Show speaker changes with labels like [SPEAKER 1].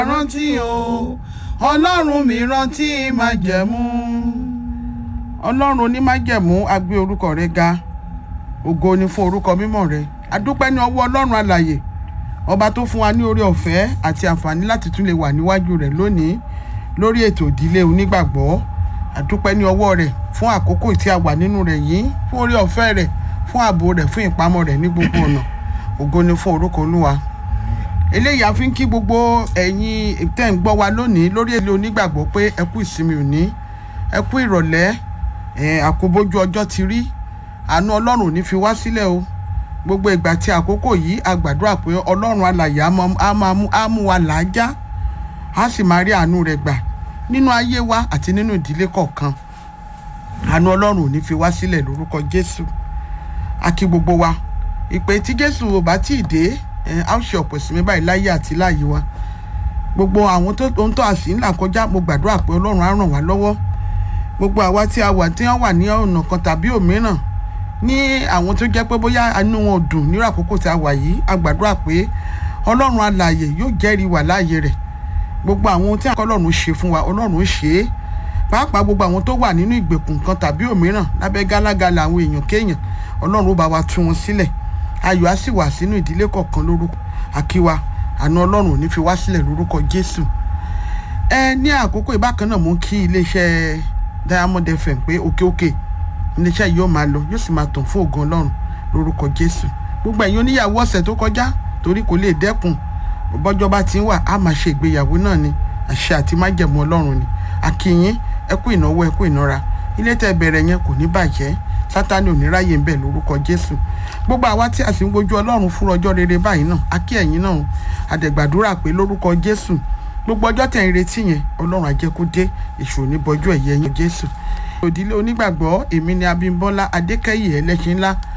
[SPEAKER 1] rántí o ọlọ́run mi rántí májẹ̀mú ọlọ́run onímájẹ̀mú a gbé orúkọ rẹ ga ògo ni fún orúkọ mímọ́ rẹ a dúpẹ́ ní ọwọ́ ọlọ́run alàyè ọba tó fún wa ní oore ọ̀fẹ́ àti àǹfààní láti tún lè wà níwájú rẹ̀ lónìí lórí ètò ìdílé onígbàgbọ́ a dúpẹ́ ní ọwọ́ rẹ̀ fún àkókò tí a wà nínú rẹ̀ yìí fún oore ọ̀fẹ́ rẹ̀ fún ààbò rẹ̀ fún ìpamọ́ rẹ̀ ní gbogbo ọ̀nà ògo ni fún orúkọ olúwa eléyìí a fi ń kí gbogbo ẹ̀yin tẹ́ ń gbọ́ wa lónìí lórí èlé onígbàgbọ́ pé ẹ kú ìsinmi òní ẹ kú ìrọ̀lẹ́ ẹ̀ àkóbójú ọjọ́ ti rí àánú ọlọ́run ò ní fi wá sílẹ̀ o gbogbo ìgbà tí àkókò yìí a gbàdúrà pé ọlọ́run alàyè á máa mú á mú wa làájá á sì máa rí àánú rẹ̀ gbà nínú ayé wa àti nínú ìdílé kọ̀ọ̀kan àánú ọlọ́run ò ní fi wá sílẹ̀ lórúkọ jésù a kí gbogbo wa ìpè tí jésù ò bá tí ì dé ẹ á ṣe ọ̀pọ̀ ìsinmi báyìí láyé àti láàyè wa gbogbo àwọn tó ohun tó àsì ńlá kọjá mo gbàdúrà pé ọlọ́run á ràn wá lọ́wọ́ gbogbo àwa tí a wà tí wọ́n wà ní ọ̀nà kan tàbí òmíràn ní àwọn tó jẹ́ pé bóyá inú wọn ò dùn nírú àkókò tí a wà yìí a gbàdúrà pé ọlọ́run alààyè yóò jẹ́rìí wà láàyè rẹ̀ gbogbo àwọn ohun tí ọlọ́run ṣe fún wa ọlọ́run ó ṣe é pàápàá gbogbo àwọn tó wà nínú ìgbèkùn kan tàbí òmíràn lábẹ́ gálágalà àwọn èèyàn kéèyàn ọlọ́run ó bá wa tú wọn sílẹ̀ ayọ̀ á sì wà sínú ìdílé kọ̀ọ̀kan lórúkọ àkíwá àna ọlọ́run ò ní fi wá sílẹ̀ lórúkọ jésù ẹ ní àkókò ìbákan náà mú kí iléeṣẹ́ diamond fm pé òkè òkè iléeṣẹ́ yìí yóò máa lọ yóò sì máa tàn fún ògo ọlọ́run lórúkọ jésù gbogbo ẹ̀yin oníyàwó ọ̀sẹ̀ tó kọjá torí kò lè dẹ́kun bọ́jọ́ bá ti ń wà á máa ṣe ìgbéyàwó náà ni àṣẹ àti májẹ̀mú ọlọ́run ni àkìyín ẹ kú ìnáwó ẹ kú ìnara ilé tẹ́ bẹ̀rẹ̀ yẹn kò ní bàjẹ́ sátani ò ní ráyè ń bẹ̀ lórúkọ jésù gbogbo àwa tí a sì ń wojú ọlọ́run fún ọjọ́ rere báyìí náà a kí ẹ̀yin náà àdẹ̀gbàdúrà pé lórúkọ jésù gbogbo ọjọ́ tẹ̀ ń retí yẹn ọlọ́run á jẹ́ kó dé èṣù ní bọjú ẹ̀yẹ yẹn jésù òdílé onígbàgbọ́ èmi ni abímbọ́lá adékẹ́yì ẹlẹ́ṣin ńlá